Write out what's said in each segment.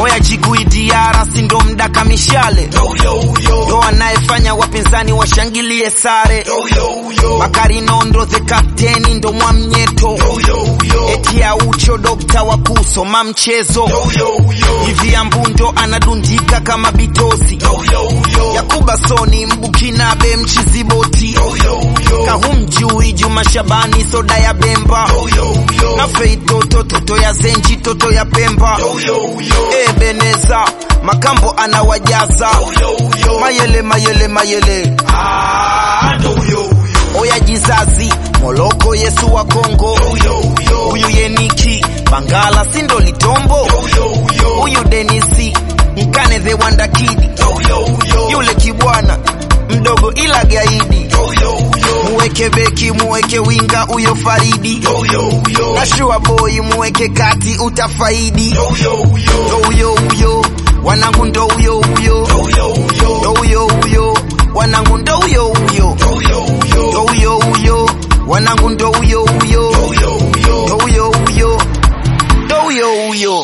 oya jiguidiara sindo mdaka mishale ndo anayefanya wapinzani washangilie sare Bakari Nondo the captain ndo mwamnyeto eti aucho dokta wa kusoma mchezo hivi ambundo anadundika kama bitosi Yakuba Soni mbukinabe mchiziboti kahumjui Juma Shabani soda ya Bemba na Fei toto toto ya Zenji toto ya Pemba Ebeneza Makambo anawajaza mayele mayele mayele oya jizazi Moloko Yesu wa Kongo huyu Yeniki Bangala sindo litombo huyu Denisi Mkane the Wanda Kid yule kibwana mdogo ila gaidi muweke beki muweke winga uyo Faridi na shua boy muweke kati utafaidi ndo uyo uyo wanangu ndo uyo uyo ndo uyo uyo wanangu ndo uyo uyo ndo uyo uyo wanangu ndo uyo uyo ndo uyo uyo ndo uyo uyo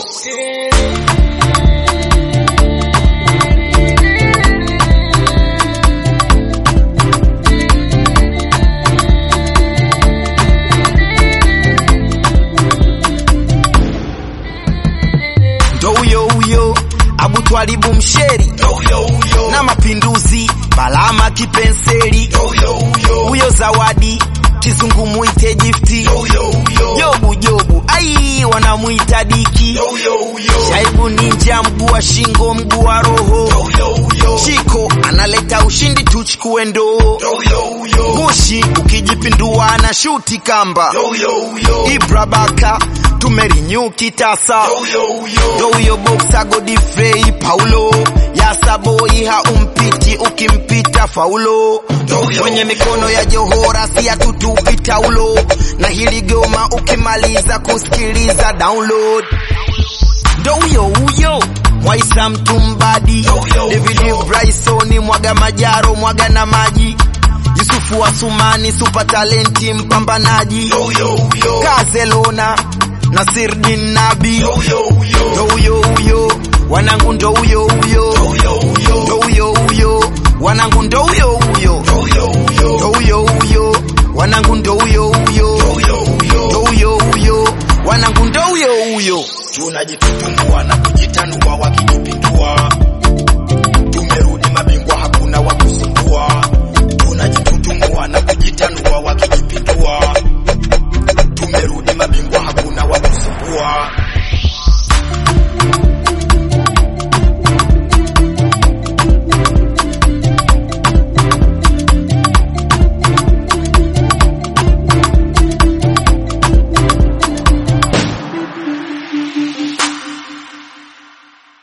ndo uyo uyo abutwalibu msheri na mapinduzi balama kipenseli huyo zawadi kizungu muite gifti jobu jobu ai wanamwita diki shaibu ninja mguu wa shingo mguu wa roho chiko analeta ushindi tuchukue ndoo gushi ukijipindua na shuti kamba ibra baka tumerinyu kitasa ndo huyo boksa godifrey paulo yasaboi haumpiti ukimpita faulo kwenye mikono ya johora si atutupi taulo na hili goma ukimaliza kusikiliza download ndo huyo huyo mwaisa mtumbadi david bryson mwaga majaro mwaga na maji yusufu wa sumani supa talenti mpambanaji kazelona nasirdin nabi ndo huyo huyo wanangu ndo huyo